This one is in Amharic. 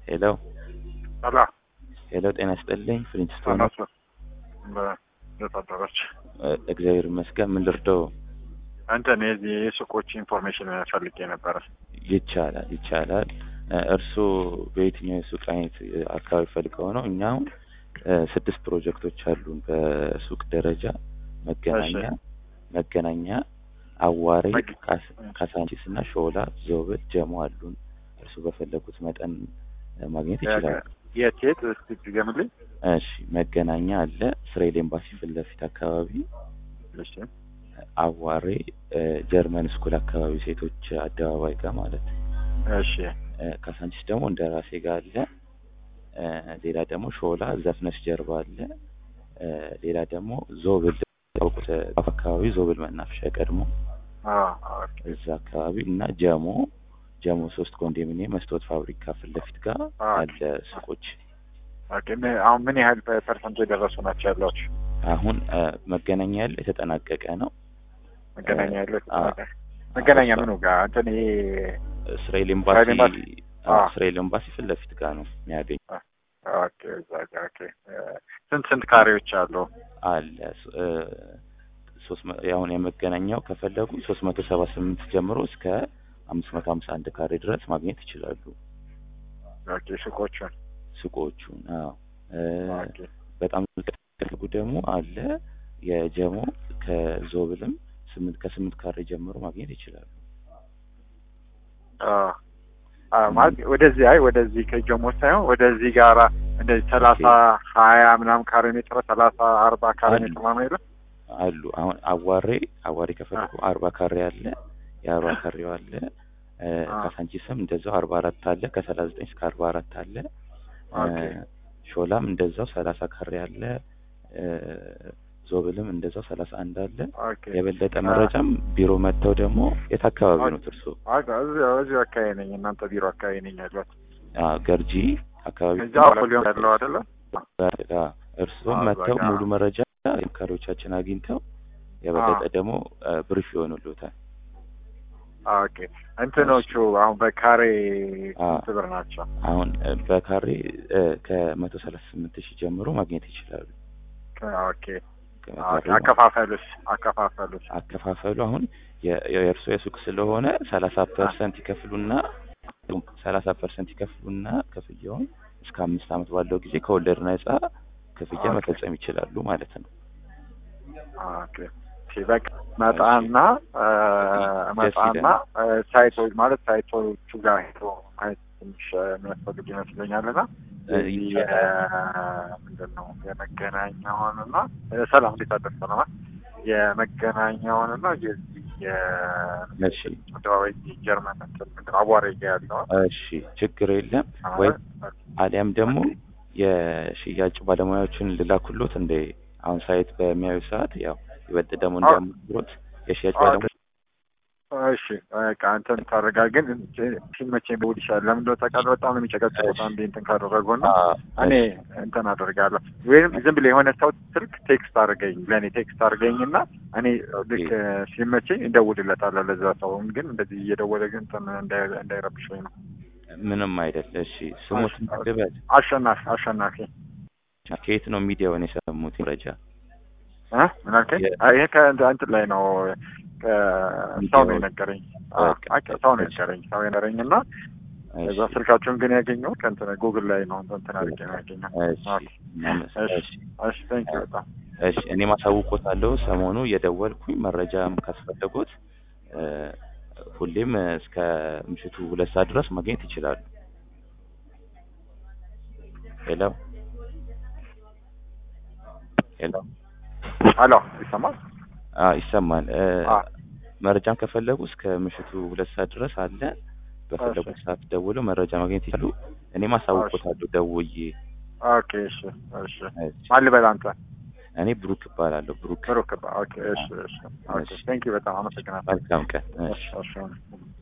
ሄሎ አላ ሄሎ፣ ጤና ይስጥልኝ። ፍሊንትስቶን አናሱ በደታደረች እግዚአብሔር ይመስገን። ምን ልርዳው? እንትን የዚህ የሱቆች ኢንፎርሜሽን ፈልጌ ነበረ። ይቻላል ይቻላል። እርስዎ በየትኛው የሱቅ አይነት አካባቢ ፈልገው ነው? እኛ አሁን ስድስት ፕሮጀክቶች አሉን በሱቅ ደረጃ መገናኛ መገናኛ፣ አዋሬ፣ መግ- ካሳንቺስ እና ሾላ፣ ዞብል፣ ጀሞ አሉን። እርስዎ በፈለጉት መጠን ማግኘት ይችላሉ። የት የት እስቲ ድገምልኝ። እሺ መገናኛ አለ እስራኤል ኤምባሲ ፊት ለፊት አካባቢ፣ እሺ አዋሬ ጀርመን ስኩል አካባቢ ሴቶች አደባባይ ጋር ማለት ነው። እሺ ካሳንቺስ ደግሞ እንደ ራሴ ጋር አለ። ሌላ ደግሞ ሾላ ዘፍነሽ ጀርባ አለ። ሌላ ደግሞ ዞብል ታውቁት አካባቢ ዞብል መናፈሻ ቀድሞ አ ኦኬ እዛ አካባቢ እና ጀሞ ጀሞ ሶስት ኮንዶሚኒየም መስታወት ፋብሪካ ፊት ለፊት ጋር አ አለ ሱቆች። ኦኬ ምን- አሁን ምን ያህል ፐርሰንት የደረሱ ናቸው ያሏችሁ? አሁን መገናኛ ያለ የተጠናቀቀ ነው። መገናኛ ያለው አ መገናኛ ምኑ ጋር እንትን ይሄ እስራኤል ኤምባሲ እስራኤል ኤምባሲ? አዎ፣ አ እስራኤል ኤምባሲ ፊት ለፊት ጋር ነው የሚያገኝ ኦኬ እዛ ጋር ኦኬ ስንት ስንት ካሬዎች አሉ? አለ እ ሶስት መ- አሁን የመገናኛው ከፈለጉ ሶስት መቶ ሰባ ስምንት ጀምሮ እስከ አምስት መቶ ሀምሳ አንድ ካሬ ድረስ ማግኘት ይችላሉ ኦኬ ሱቆቹን ሱቆቹን። አዎ እ ኦኬ በጣም ከፈለጉ ደግሞ አለ የጀሞ ከዞብልም ስምንት ከስምንት ካሬ ጀምሮ ማግኘት ይችላሉ። አ አ ማለት ወደዚህ አይ ወደዚህ ከጀሞ ሳይሆን ወደዚህ ጋራ እንደዚህ ሰላሳ ሀያ ምናምን ካሬ ሜትር ሰላሳ አርባ ካሬ አሉ። ሜትር ምናምን የለም? አሉ አሁን አዋሬ አዋሬ ከፈለጉ አርባ ካሬ አለ የአርባ ካሬው አለ እ አ ካሳንቺስም እንደዛው አርባ አራት አለ ከሰላሳ ዘጠኝ እስከ አርባ አራት አለ እ ኦኬ ሾላም እንደዛው ሰላሳ ካሬ አለ እ ዞብልም እንደዛው ሰላሳ አንድ አለ ኦኬ የበለጠ አ መረጃም ቢሮ መጥተው ደግሞ የት አካባቢ ነው ኦኬ እርሶ? አጋ እዚሁ እዚሁ አካባቢ ነኝ። እናንተ ቢሮ አካባቢ ነኝ ያሏት። አዎ ገርጂ አካባቢ እዛ ፖሊዮን ያለው አይደለ? እርስዎም አዎ፣ መጥተው በቃ። ሙሉ መረጃ መካሪዎቻችን አግኝተው አዎ የበለጠ ደግሞ ብሪፍ ይሆኑልዎታል። ኦኬ እንትኖቹ አሁን በካሬ አ ስንት ብር ናቸው? አሁን እ በካሬ እ ከመቶ ሰላሳ ስምንት ሺህ ጀምሮ ማግኘት ይችላሉ። ከ- ኦኬ ኦኬ በካሬ ማለት ነው። አከፋፈሉስ አከፋፈሉስ አከፋፈሉ አሁን የ- የእርስዎ የሱቅ ስለሆነ ሰላሳ አ ፐርሰንት ይከፍሉና ሰላሳ ፐርሰንት ይከፍሉና ክፍያውን እስከ አምስት ዓመት ባለው ጊዜ ከወለድ ነጻ ክፍያ ኦኬ መፈጸም ይችላሉ ማለት ነው። ኦኬ እሺ በቃ እሺ መጣና እ ደስ መጣና ይለናል። እ ሳይቶች ማለት ሳይቶቹ ጋር ሄዶ ማየት ትንሽ እ የሚያስፈልግ ይመስለኛል እና እ የዚህ ይቻላል። ምንድን ነው የመገናኛውንና እ ሰላም እንዴት አደርሰ ነው የመገናኛውንና የዚህ እሺ አደባባይ ጀርመን እንትን ምንድን ነው አቧሬ ጋ ያለውን እሺ ችግር የለም ወይ አሊያም ደግሞ የሽያጭ ባለሙያዎችን ልላኩሎት እንደ አሁን ሳይት በሚያዩ ሰዓት ያው ይበልጥ ደግሞ እንዲያምሩት የሽያጭ ባለሙያ እሺ በቃ እንትን ታደርጋ ግን ሲመቸኝ በውድ ይሻላል። ለምን እንደው ታውቃለህ በጣም ነው የሚጨቀጭቁት አንዴ እንትን ካደረጉና አ እኔ እሺ እንትን አደርጋለሁ ወይም ዝም ብለህ የሆነ ሰው ስልክ ቴክስት አድርገኝ ለእኔ ቴክስት አድርገኝና እኔ ኦኬ ልክ ሲመቸኝ እንደውልለታለሁ ለዛ ሰው ግን እንደዚህ እየደወለ ግን እንትን እንዳይ- እንዳይረብሸኝ ነው። ምንም አይደል። እሺ አሽ- ስሙትን ልበል። አሸናፊ አሸናፊ ከየት ነው ሚዲያውን የሰሙት መረጃ? እ ምን አልከኝ? የ- አይ ይሄ ከእንትን ላይ ነው ከሰው ነው ሚዲያው የነገረኝ። አዎ በቃ አይ ሰው ነው እሺ የነገረኝ ሰው የነገረኝ እና እሺ እዛ ስልካቸውን ግን ያገኘሁት ከእንትን ጉግል ላይ ነው እንትን አድርጌ ነው ያገኘሁት። እሺ ኦኬ እናመስ- እሺ እሺ እሺ ቴንክ ዩ በጣም እሺ እኔ ማሳውቆታለሁ። ሰሞኑ እየደወልኩኝ መረጃም ካስፈለጎት እ ሁሌም እስከ ምሽቱ ሁለት ሰዓት ድረስ ማግኘት ይችላሉ። ሄሎ ሄሎ አሎ ይሰማል? አ ይሰማል። እ አ መረጃም ከፈለጉ እስከ ምሽቱ ሁለት ሰዓት ድረስ አለ። እሺ በፈለጉት ሰዓት ደውለው መረጃ ማግኘት ይችላሉ። እኔም እሺ አሳውቆታለሁ ደውዬ። ኦኬ እሺ እሺ እሺ ማን ልበል አንተ? እኔ ብሩክ እባላለሁ። ብሩክ ብሩክ ኦኬ እሺ እሺ ኦኬ እሺ ቴንክ ዩ በጣም አመሰግናለሁ። መልካም ቀን። እሺ እሺ እሺ